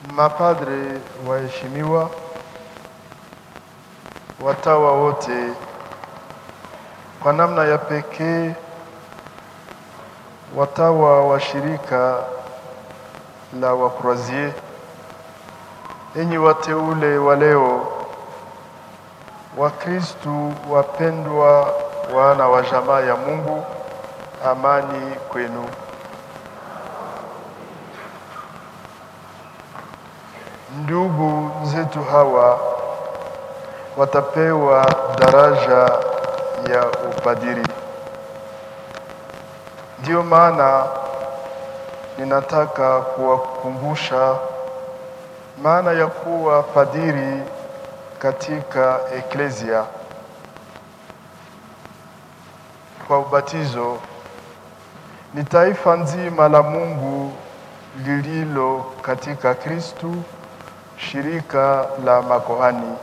mapadre waheshimiwa, watawa wote, kwa namna ya pekee watawa wa shirika la Wakroazie, enyi wateule wa leo, Wakristu wapendwa, wana wa jamaa ya Mungu, amani kwenu. Ndugu zetu hawa watapewa daraja ya upadiri. Ndiyo maana ninataka kuwakumbusha maana ya kuwa padiri katika eklesia. Kwa ubatizo ni taifa nzima la Mungu lililo katika Kristu, shirika la makohani.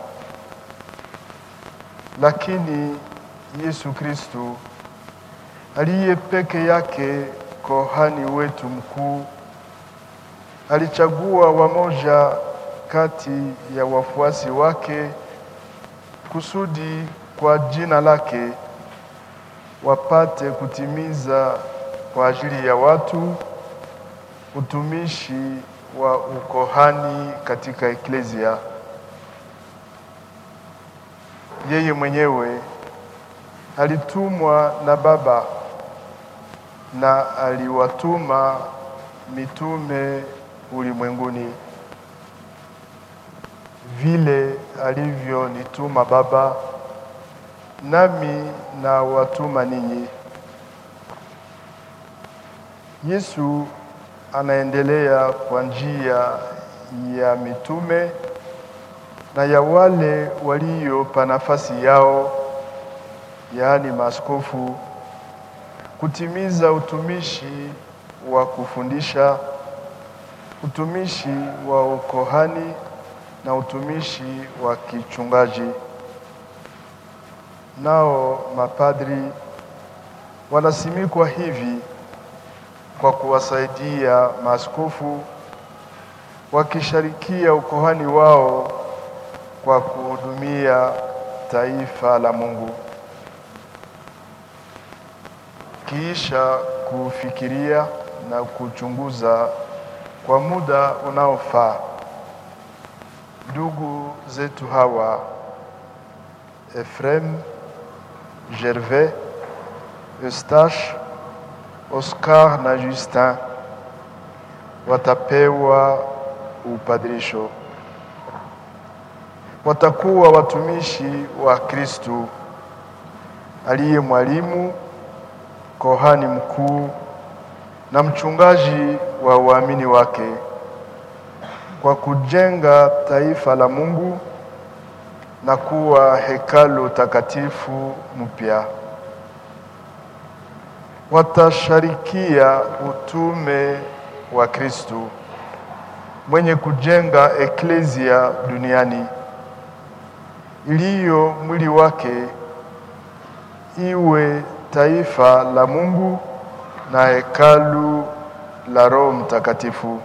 Lakini Yesu Kristu aliye peke yake kohani wetu mkuu alichagua wamoja kati ya wafuasi wake kusudi kwa jina lake wapate kutimiza kwa ajili ya watu utumishi wa ukohani katika eklesia. Yeye mwenyewe alitumwa na Baba na aliwatuma mitume ulimwenguni vile alivyonituma Baba, nami na watuma ninyi. Yesu anaendelea kwa njia ya mitume na ya wale waliopa nafasi yao, yaani maaskofu, kutimiza utumishi wa kufundisha, utumishi wa ukohani na utumishi wa kichungaji. Nao mapadri wanasimikwa hivi kwa kuwasaidia maaskofu wakishirikia ukohani wao kwa kuhudumia taifa la Mungu. Kisha kufikiria na kuchunguza kwa muda unaofaa, ndugu zetu hawa Efrem, Gervais, Eustache, Oscar na Justin watapewa upadirisho. Watakuwa watumishi wa Kristu aliye mwalimu, kohani mkuu na mchungaji wa waamini wake kwa kujenga taifa la Mungu na kuwa hekalu takatifu mpya. Watasharikia utume wa Kristu mwenye kujenga eklesia duniani iliyo mwili wake, iwe taifa la Mungu na hekalu la Roho Mtakatifu.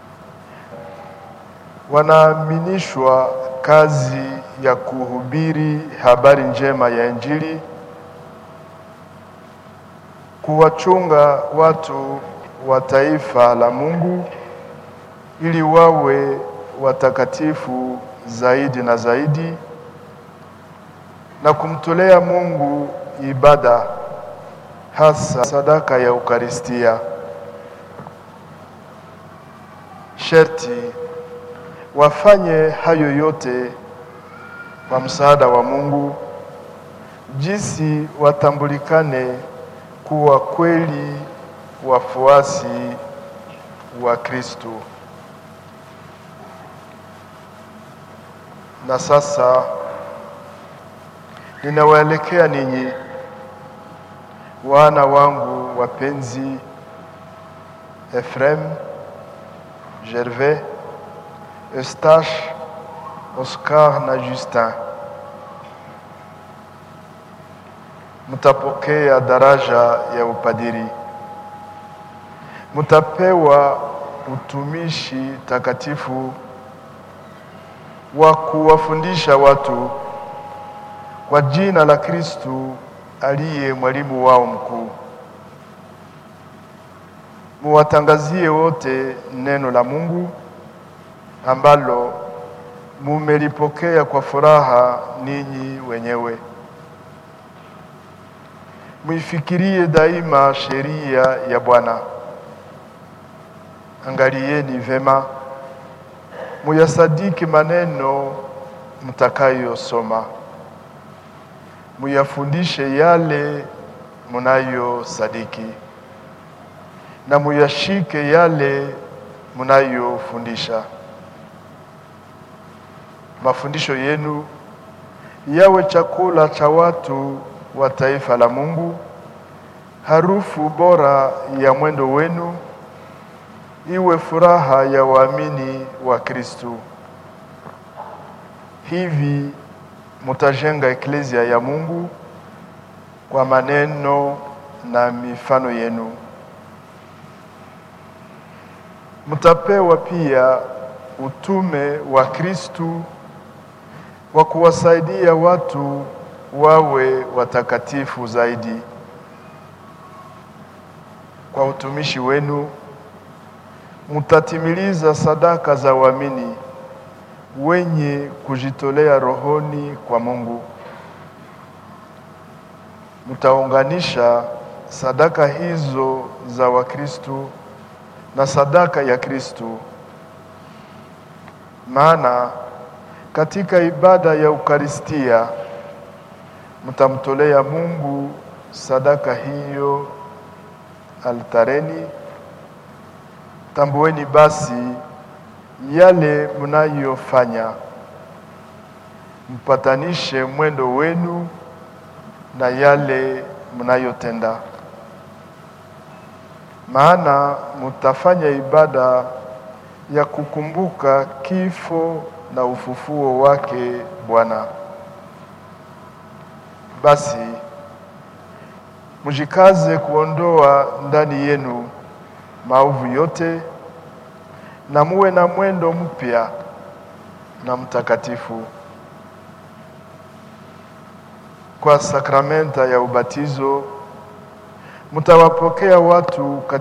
Wanaaminishwa kazi ya kuhubiri habari njema ya Injili, kuwachunga watu wa taifa la Mungu ili wawe watakatifu zaidi na zaidi, na kumtolea Mungu ibada, hasa sadaka ya Ukaristia. Sherti wafanye hayo yote kwa msaada wa Mungu, jinsi watambulikane kuwa kweli wafuasi wa Kristo. Na sasa ninawaelekea ninyi wana wangu wapenzi, Efrem, Gervais, Eustache, Oscar na Justin. Mtapokea daraja ya upadiri, mtapewa utumishi takatifu wa kuwafundisha watu kwa jina la Kristu aliye mwalimu wao mkuu. Muwatangazie wote neno la Mungu ambalo mumelipokea kwa furaha ninyi wenyewe. Muifikirie daima sheria ya Bwana. Angalieni vema, muyasadiki maneno mtakayosoma, muyafundishe yale munayosadiki, na muyashike yale munayofundisha. Mafundisho yenu yawe chakula cha watu wa taifa la Mungu, harufu bora ya mwendo wenu iwe furaha ya waamini wa Kristu. Hivi mutajenga eklezia ya Mungu kwa maneno na mifano yenu. Mutapewa pia utume wa Kristu wa kuwasaidia watu wawe watakatifu zaidi. Kwa utumishi wenu mutatimiliza sadaka za waamini wenye kujitolea rohoni kwa Mungu. Mutaunganisha sadaka hizo za Wakristu na sadaka ya Kristu, maana katika ibada ya Ukaristia mtamtolea Mungu sadaka hiyo altareni. Tambueni basi yale mnayofanya, mpatanishe mwendo wenu na yale mnayotenda, maana mutafanya ibada ya kukumbuka kifo na ufufuo wake Bwana. Basi mujikaze kuondoa ndani yenu maovu yote na muwe na mwendo mpya na mtakatifu. Kwa sakramenta ya ubatizo mtawapokea watu